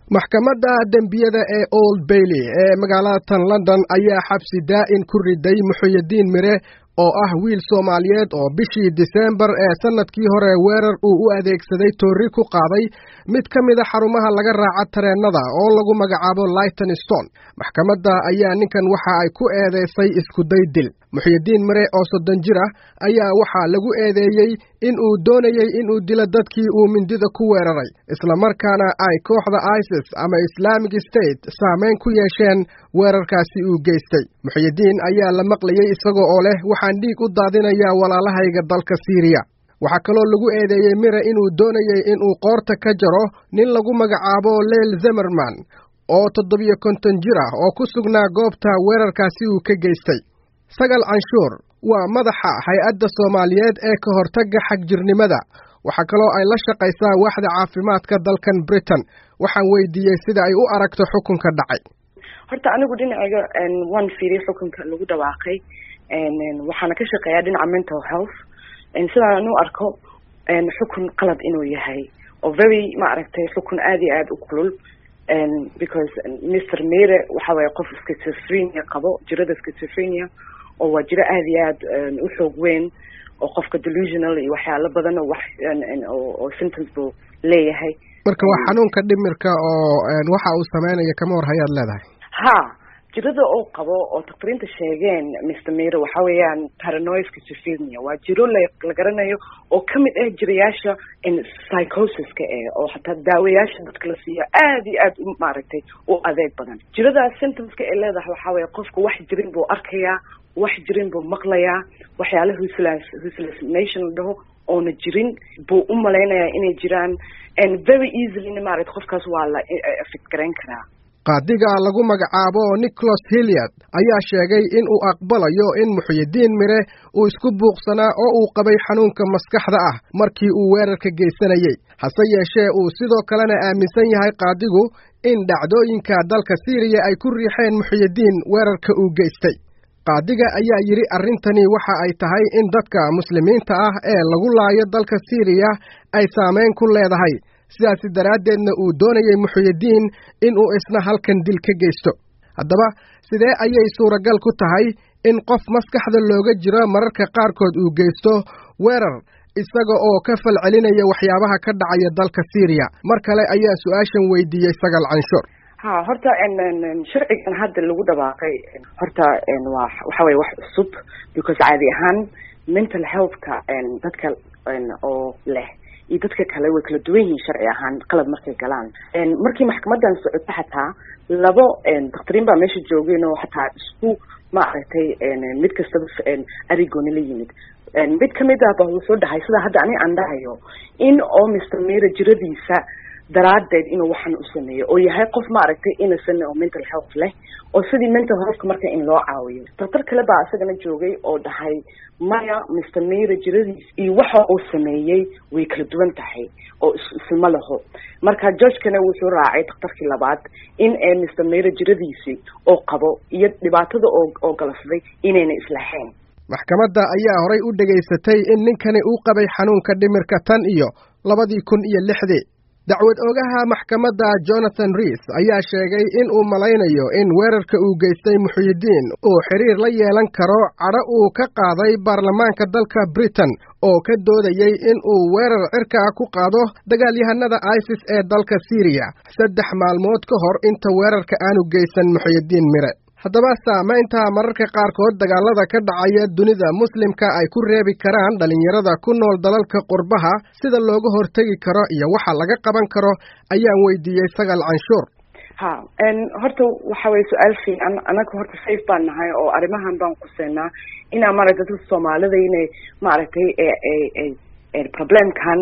maxkamadda dembiyada ee old bailey ee magaalada tan london ayaa xabsi daa'in ku riday muxuyidiin mire oo ah wiil soomaaliyeed oo bishii diseembar ee sannadkii hore weerar uu u adeegsaday toorri ku qaaday mid ka mida xarumaha laga raaca tareennada oo lagu magacaabo lighton stone maxkamadda ayaa ninkan waxa ay ku eedaysay iskuday dil muxyidiin mire oo soddon jir ah ayaa waxaa lagu eedeeyey in uu doonayey inuu dilo dadkii uu mindida ku weeraray islamarkaana ay kooxda isis ama islaamic state saamayn ku yeesheen weerarkaasi uu geystay muxyidiin ayaa la maqlayey isaga oo leh waxaan dhiig u daadinayaa walaalahayga dalka siiriya waxaa kaloo lagu eedeeyey mire inuu doonayey inuu qoorta ka jaro nin lagu magacaabo leel zemerman oo toddobiyo konton jir ah oo ku sugnaa goobta weerarkaasi uu ka geystay sagal canshuur waa madaxa hay-adda soomaaliyeed ee ka hortagga xagjirnimada waxaa kaloo ay la shaqaysaa waaxda caafimaadka dalkan britain waxaan weydiiyey sida ay u aragto xukunka dhacay horta anigu dhinacayga waan fiiriyay xukunka lagu dhawaaqay waxaana ka shaqeeyaa dhinaca mental health sidaan u arko xukun qalad inuu yahay oo very ma aragtay xukun aada iyo aada u kulul because mr mere waxa waye qof schizophrenia qabo jirada schizophrenia oo waa jiro aada iyo aad u xoog weyn oo qofka delusional iyo waxyaalo badan oo wax oo symptoms buu leeyahay marka waa xanuunka dhimirka oo waxa uu sameynaya kama war hayaad leedahay ha jirada oo qabo oo dakhtariinta sheegeen mr mere waxa weeyaan paranoid schizophrenia waa jiro la la garanayo oo kamid ah jirayaasha psychosiska eh oo hataa daawayaasha dadka la siiyo aad iyo aad u maaragtay u adeeg badan jiradaas symptomska ay leedahay waxa weeye qofka wax jirin buu arkayaa wax jirin buu maqlayaa waxyaala huslas huslusination la dhaho oona jirin buu u malaynayaa inay jiraan and very easily maaragta qofkaas waa la affect garayn karaa qaadiga lagu magacaabo nicholas hilliard ayaa sheegay in uu aqbalayo in muxyidiin mire uu isku buuqsanaa oo uu qabay xanuunka maskaxda ah markii uu weerarka geysanayey hase yeeshee uu sidoo kalena aaminsan yahay qaadigu in dhacdooyinka dalka siiriya ay ku riixeen muxyidiin weerarka uu geystay qaadiga ayaa yidhi arrintani waxa ay tahay in dadka muslimiinta ah ee lagu laayo dalka siiriya ay saamayn ku leedahay sidaasi daraaddeedna uu doonayey muxyidiin inuu isna halkan dil ka geysto haddaba sidee ayay suuragal ku tahay in qof maskaxda looga jiro mararka qaarkood uu geysto weerar isaga oo ka falcelinaya waxyaabaha ka dhacaya dalka siiriya mar kale ayaa su-aashan weydiiyey sagal canshuur ha horta sharcigan hadda lagu dhawaaqay horta waa waxa weye wax cusub because caadi ahaan mental healthka dadka oo leh iyo dadka kale way kala duwan yihiin sharci ahaan qalad markay galaan markii maxkamadan socoto xataa labo dakhtariin baa meesha joogeen oo xataa isku ma aragtay mid kastaba arigooni la yimid mid kamid ah ba wuxuu dhahay sida hadda ani aan dhahayo in oo mr mera jiradiisa daraadeed inuu waxan u sameeyo oo yahay qof maaragtay innocent oo mental health leh oo sidii mental healthka marka in loo caawiyo daktar kale baa isagana joogay oo dhahay maya mr mera jiradiis iyo waxa uu sameeyey way kala duwan tahay oo isma laho marka georgekana wuxuu raacay daktarkii labaad in ee mr mera jiradiisii oo qabo iyo dhibaatada oo oo galafday inayna islahayn maxkamadda ayaa horay u dhegaysatay in ninkani uu qabay xanuunka dhimirka tan iyo labadii kun iyo lixdii dacwad oogaha maxkamadda jonathan reis ayaa sheegay in uu malaynayo in weerarka uu geystay muxyidiin uu xiriir la yeelan karo cadho uu ka qaaday baarlamaanka dalka britain oo ka doodayey in uu weerar cirka ku qaado dagaalyahanada isis ee dalka siiriya saddex maalmood ka hor inta weerarka aanu geysan muxyidiin mire haddaba saamaynta mararka qaarkood dagaalada ka dhacaya dunida muslimka ay ku reebi karaan dhallinyarada ku nool dalalka qurbaha sida looga hortegi karo iyo waxa laga qaban karo ayaan weydiiyey sagal canshuur ha horta waxa weye su-aal fiican anaga horta safe baan nahay oo arrimahan baan quseynaa inaa maaragtay dadka soomaalida inay maaragtay problemkan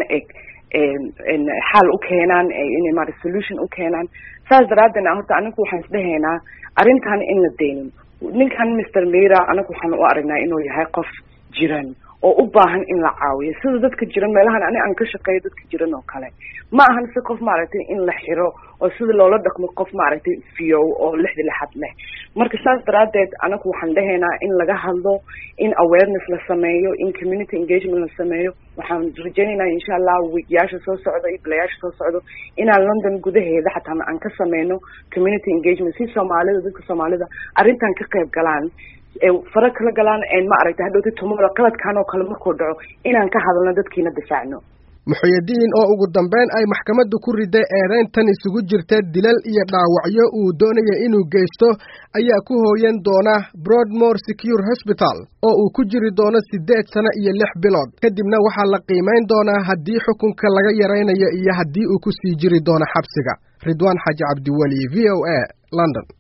xaal u keenaan inay maarata solution u keenaan saas daraadeedna horta anagu waxaan isdhehaynaa arrintan in la deynin ninkan mr mera anagu waxaan u aragnaa inuu yahay qof jiran oo u baahan in la caawiyo sida dadka jiran meelahan ani aan ka shaqeeyo dadka jiran oo kale ma ahan si qof maaragtay in la xiro oo sida loola dhaqmo qof maaragtay fiyow oo lixda lixad leh marka saas daraadeed anagu waxaan dhahaynaa in laga hadlo in awareness la sameeyo in community engagement la sameeyo waxaan rajaynaynaa insha allah wiigyaasha soo socdo iyo bilayaasha soo socdo inaan london gudaheeda xataa aan ka sameyno community engagement si soomaalida dadka soomaalida arrintan ka qayb galaan fara kala galaan ma aragtay hadhowta tomorrow qaladkan oo kale markuu dhaco inaan ka hadalno dadkiina difaacno muxuyadiin oo ugu dambeyn ay maxkamaddu ku riday eedayntan isugu jirta dilal iyo dhaawacyo uu doonaya inuu geysto ayaa ku hooyan doona broadmore secure hosbital oo uu ku jiri doono siddeed sano iyo lix bilood kadibna waxaa la qiimayn doonaa haddii xukunka laga yaraynayo iyo haddii uu ku sii jiri doono xabsiga ridwaan xaaji cabdiweli v o a london